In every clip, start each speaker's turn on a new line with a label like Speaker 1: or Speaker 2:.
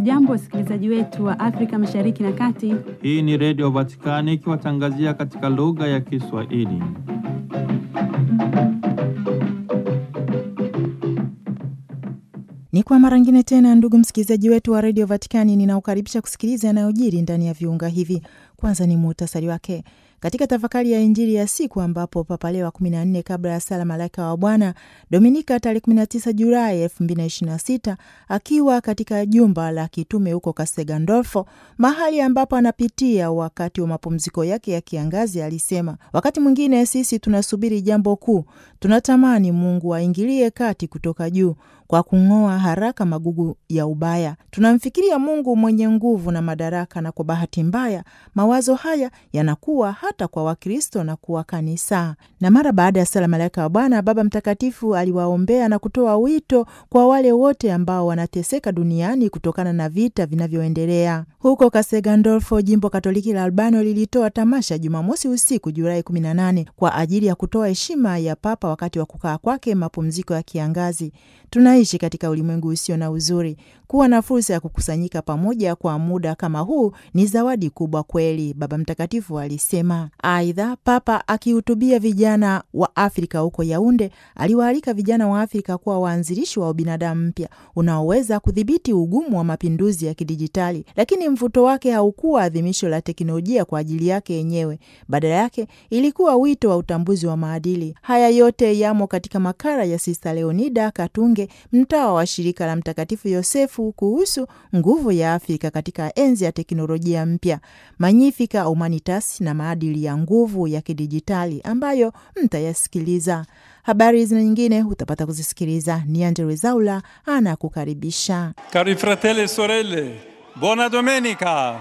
Speaker 1: Hamjambo, wasikilizaji wetu wa Afrika Mashariki na Kati.
Speaker 2: Hii ni Redio Vatikani ikiwatangazia katika lugha ya Kiswahili.
Speaker 3: Ni kwa mara ngine tena, ndugu msikilizaji wetu wa redio Vatikani, ninaokaribisha kusikiliza yanayojiri ndani ya viunga hivi. Kwanza ni muhtasari wake katika tafakari ya Injili ya siku ambapo Papa Leo wa 14 kabla ya sala Malaika wa Bwana Dominika tarehe 19 Julai 2026 akiwa katika jumba la kitume huko Castel Gandolfo, mahali ambapo anapitia wakati wa mapumziko yake ya kiangazi, alisema wakati mwingine sisi tunasubiri jambo kuu, tunatamani Mungu aingilie kati kutoka juu kwa kung'oa haraka magugu ya ubaya. Tunamfikiria Mungu mwenye nguvu na madaraka, na kwa bahati mbaya mawazo haya yanakuwa hata kwa Wakristo na kuwa kanisa. Na mara baada ya sala Malaika wa Bwana, Baba Mtakatifu aliwaombea na kutoa wito kwa wale wote ambao wanateseka duniani kutokana na vita vinavyoendelea huko Castel Gandolfo. Jimbo Katoliki la Albano lilitoa tamasha Jumamosi usiku Julai 18 kwa ajili ya kutoa heshima ya Papa wakati wa kukaa kwake mapumziko ya kiangazi. Tunaishi katika ulimwengu usio na uzuri. Kuwa na fursa ya kukusanyika pamoja kwa muda kama huu ni zawadi kubwa kweli, Baba Mtakatifu alisema. Aidha, Papa akihutubia vijana wa Afrika huko Yaunde, aliwaalika vijana wa Afrika kuwa waanzilishi wa ubinadamu mpya unaoweza kudhibiti ugumu wa mapinduzi ya kidijitali. Lakini mvuto wake haukuwa adhimisho la teknolojia kwa ajili yake yenyewe, badala yake ilikuwa wito wa utambuzi wa maadili. Haya yote yamo katika makala ya Sista Leonida Katunge, mtawa wa shirika la Mtakatifu Yosefu kuhusu nguvu ya Afrika katika enzi ya teknolojia mpya, Magnificat Humanitas na maadili ya nguvu ya kidijitali ambayo mtayasikiliza. Habari zina nyingine utapata kuzisikiliza. Ni Angella Rwezaula anakukaribisha.
Speaker 4: Cari fratelli e sorelle, buona domenica.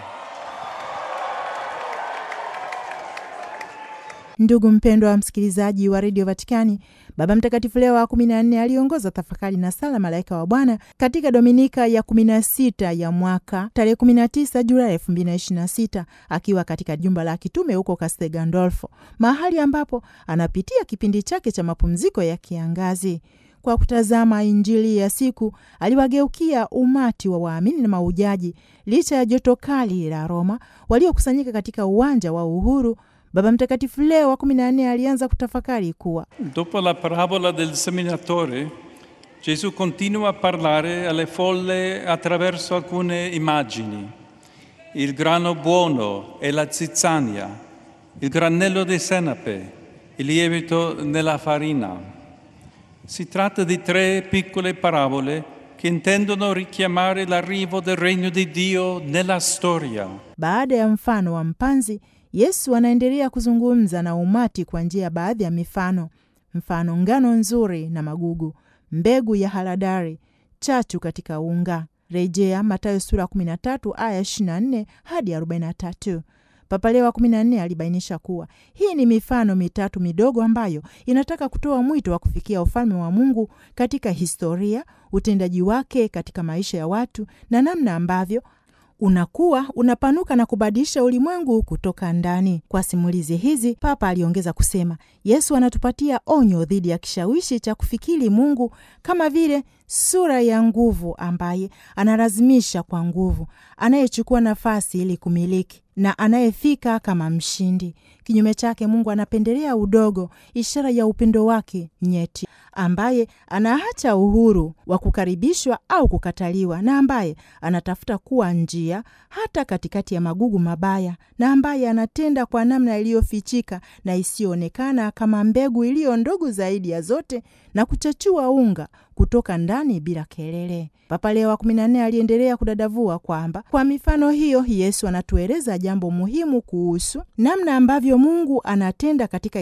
Speaker 3: Ndugu mpendwa wa msikilizaji wa redio Vatikani, Baba Mtakatifu Leo wa kumi na nne aliongoza tafakari na sala Malaika wa Bwana katika dominika ya kumi na sita ya mwaka tarehe kumi na tisa Julai elfu mbili na ishirini na sita akiwa katika jumba la kitume huko Castel Gandolfo, mahali ambapo anapitia kipindi chake cha mapumziko ya kiangazi. Kwa kutazama Injili ya siku aliwageukia umati wa waamini na maujaji, licha ya joto kali la Roma waliokusanyika katika uwanja wa Uhuru. Baba Mtakatifu Leo wa kumi na nne alianza kutafakari kuwa
Speaker 4: Dopo la parabola del seminatore, Gesù continua a parlare alle folle attraverso alcune immagini. Il grano buono e la zizzania, il granello di senape, il lievito nella farina. Si tratta di tre piccole parabole che intendono richiamare l'arrivo del regno di Dio nella storia.
Speaker 3: Baada ya mfano wa mpanzi Yesu anaendelea kuzungumza na umati kwa njia ya baadhi ya mifano: mfano ngano nzuri na magugu, mbegu ya haradari, chachu katika unga. Rejea Mathayo sura 13 aya 24 hadi 43. Papa Leo wa 14 alibainisha kuwa hii ni mifano mitatu midogo ambayo inataka kutoa mwito wa kufikia ufalme wa Mungu katika historia, utendaji wake katika maisha ya watu na namna ambavyo unakuwa unapanuka na kubadilisha ulimwengu kutoka ndani. Kwa simulizi hizi, Papa aliongeza kusema, Yesu anatupatia onyo dhidi ya kishawishi cha kufikiri Mungu kama vile sura ya nguvu ambaye analazimisha kwa nguvu, anayechukua nafasi ili kumiliki na anayefika kama mshindi. Kinyume chake, Mungu anapendelea udogo, ishara ya upendo wake nyeti, ambaye anaacha uhuru wa kukaribishwa au kukataliwa, na ambaye anatafuta kuwa njia hata katikati ya magugu mabaya, na ambaye anatenda kwa namna iliyofichika na isiyoonekana kama mbegu iliyo ndogo zaidi ya zote na kuchachua unga kutoka ndani bila kelele. Papa Leo wa kumi na nne aliendelea kudadavua kwamba kwa mifano hiyo Yesu anatueleza jambo muhimu kuhusu namna ambavyo Mungu anatenda katika